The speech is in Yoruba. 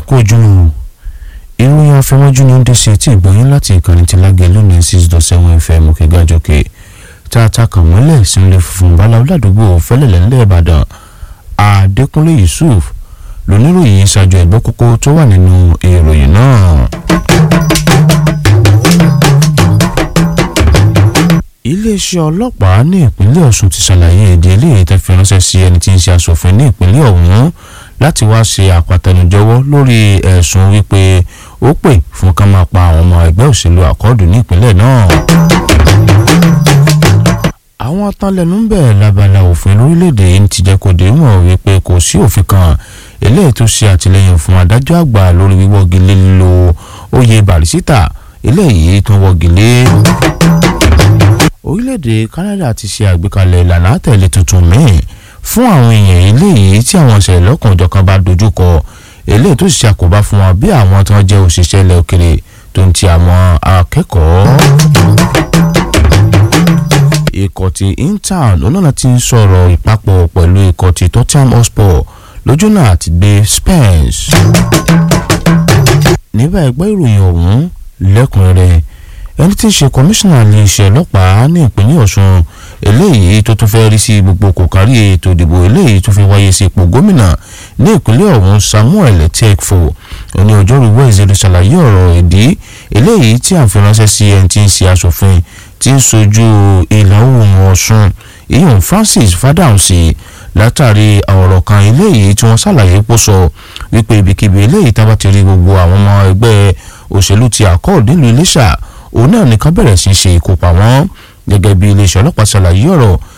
kú ojúmọ́ ìròyìn afẹ́mọ́jú ní ndc tí ìgbọ̀nyín láti ìkànnì ti lágẹ̀ lónìí six dot seven fm òkè gàjọkè tá a ta kàn mọ́lẹ̀ sínú funfun báláwo ládùúgbò fẹ́lẹ̀lẹ̀ ńlẹ̀ ìbàdàn adékúnlé yusuf lóníròyìn ṣáájú ẹ̀gbọ́ kókó tó wà nínú ìròyìn náà. iléeṣẹ́ ọlọ́pàá ní ìpínlẹ̀ ọ̀ṣun ti ṣàlàyé èdè eléyìí tẹ́ fi ránṣẹ́ sí ẹni tí ń ṣe aṣòfin ní ìpínlẹ̀ ọ̀hún láti wá ṣe àpàtẹnujọwọ́ lórí ẹ̀sùn wípé ó pè fún ká máa pa àwọn ọmọ ẹgbẹ́ òṣèlú àkọọ́dù ní ìpínlẹ̀ náà. àwọn atánlẹ́nu ń bẹ̀ lábala òfin lórílẹ̀‐èdè yìí ti jẹ́ kó dé mọ̀ wípé kò sí òfin kan eléyìí tó ṣe àtìlẹ́yìn fún adájọ́ àgbà lórí wíwọ́gi lé lílo oyè bàrísítà eléyìí tó wọ́gi lé orílẹ̀-èdè Canada ti ṣe àgbékalẹ̀ ìlànà àtẹ̀lé tuntun míì fún àwọn èèyàn eléyìí tí àwọn ìṣẹ̀lẹ̀ lọ́kànjọ̀kan bá dojúkọ eléyìí tó ṣe àkóbá fún wọn bí àwọn tí wọ́n jẹ́ òṣìṣẹ́ ilẹ̀ òkèrè tó ń ti àwọn akẹ́kọ̀ọ́. ikọ̀ ti intown onáà ti ń sọ̀rọ̀ ìpapọ̀ pẹ̀lú ikọ̀ ti Tottenham Hotspur lójúnà àti gbé Spence. níbà ẹgbẹ́ ìròyìn ọ̀hún lẹ́kùnrẹ́rẹ́ ẹni tí ń ṣe kọmíṣánná iléeṣẹ́ ọlọ́pàá ní ìpínlẹ̀ ọ̀ṣun eléyìí tó tún fẹ́ rí sí gbogbo kò kárí ètò ìdìbò eléyìí tó fi wáyé sí ipò gómìnà ní ìpínlẹ̀ ọ̀hún samuel tekfo òní ọjọ́rú wẹ́ẹ̀sì ló ṣàlàyé ọ̀rọ̀ ìdí eléyìí tí à ń fi ránṣẹ́ sí ẹni tí ń ṣe aṣòfin tí ń sojú ìlà oòrùn ọ̀ṣun ìyọ̀n francis fadamsi látàrí ọ̀rọ̀ kan eléyìí tí wọ́n ṣàlàyé pò sọ wípé ibikíbi eléyìí tá bá ti rí gbogbo àwọn ọmọ ẹgbẹ́ òṣèlú ti àkọọ̀d nílùú iléṣà òun náà nìkan bẹ̀rẹ̀ sí í ṣe ìkópa wọn gẹ́gẹ́ bí iléeṣẹ́ ọlọ́pàá ṣàlàyé ọ̀rọ̀